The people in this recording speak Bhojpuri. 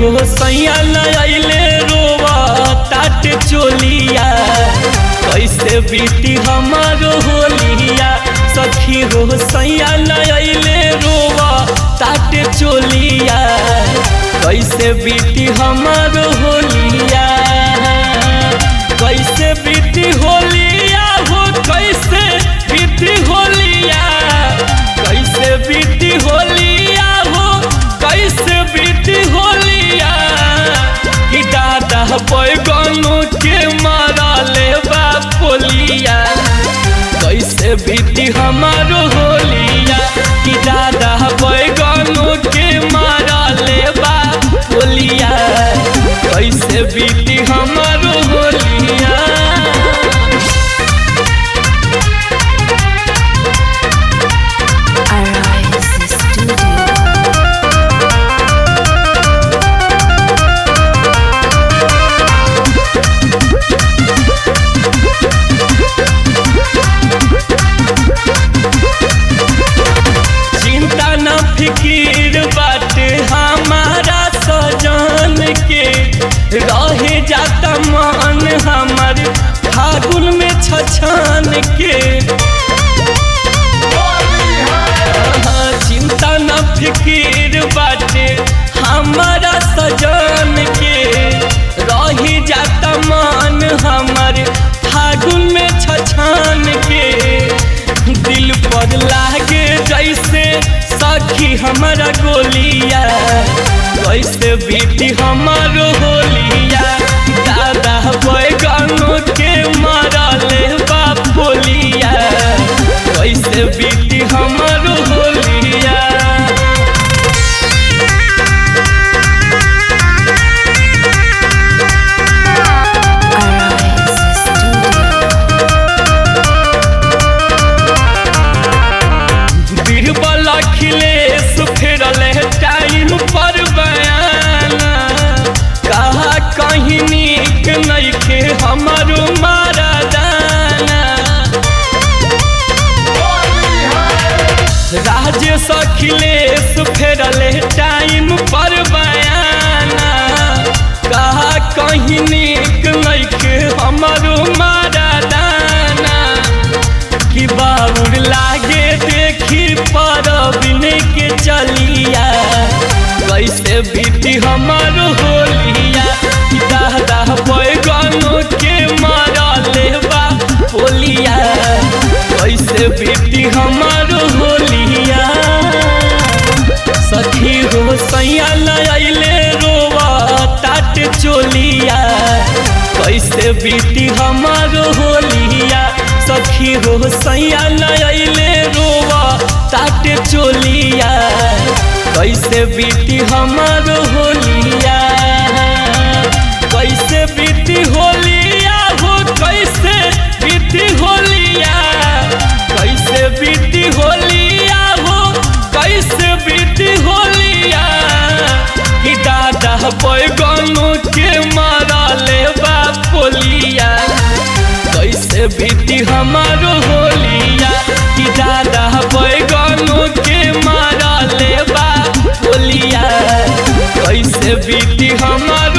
हो सैया नयले रोवा ताट चोलिया कैसे बीती हमारो होलिया सखी हो सैया नयले रोवा ताट चोलिया कैसे बीती हमारो होलिया कैसे बीती होलिया हो कैसे बीती होलिया कैसे बीती होलिया हो कैसे बीती होलिया कि दादा बैगनों के मारा ले पोलिया कैसे बीती हमारो होलिया कि दादा बैगनों के मारा ले पोलिया कैसे बीती हमारो होलिया Arise Studio. चिंता न फिकीर बाटे हमारा सजन के रहे जाता मन हमार फागुन में छछन के हाँ, चिंता न फिकीर बाटे हमारा सजन के रही जाता मन हमार फागुन में छछन के दिल पर लागे जैसे सखी हमारा गोलिया कैसे बीती हमारो होलिया दादा बैगनों के मारा ले बोलिया कैसे बीती हमारो होलिया Arise Studio. बीरबल अखिलेश फेरल टाइम पर बयाना कहा कहीं नीक नइखे हमारो मारा दाना राजेश अखिलेश फेरल टाइम पर बयाना कहा कहीं नीक नइखे हमारो मारा दाना कि बाबुर लागे देखी पर बिने के चलिया कैसे बीती हमार होलिया कि दादा बैगनों के मारा लेबा होलिया कैसे बीती हमार होलिया सखी हो सैया लैले रोवा ताट चोलिया कैसे बीती हमारो होलिया सखी हो सैया लैले रोवा ताट चोलिया कैसे बीती हमारो होलिया कैसे बीती होलिया हो कैसे बीती होलिया कैसे बीती होलिया हो कैसे बीती होलिया कि दादा बैगनों के मारा ले पोलिया कैसे बीती हमारो होलिया कि दादा बैगनों के मारा ले पोलिया कैसे बीती हमारो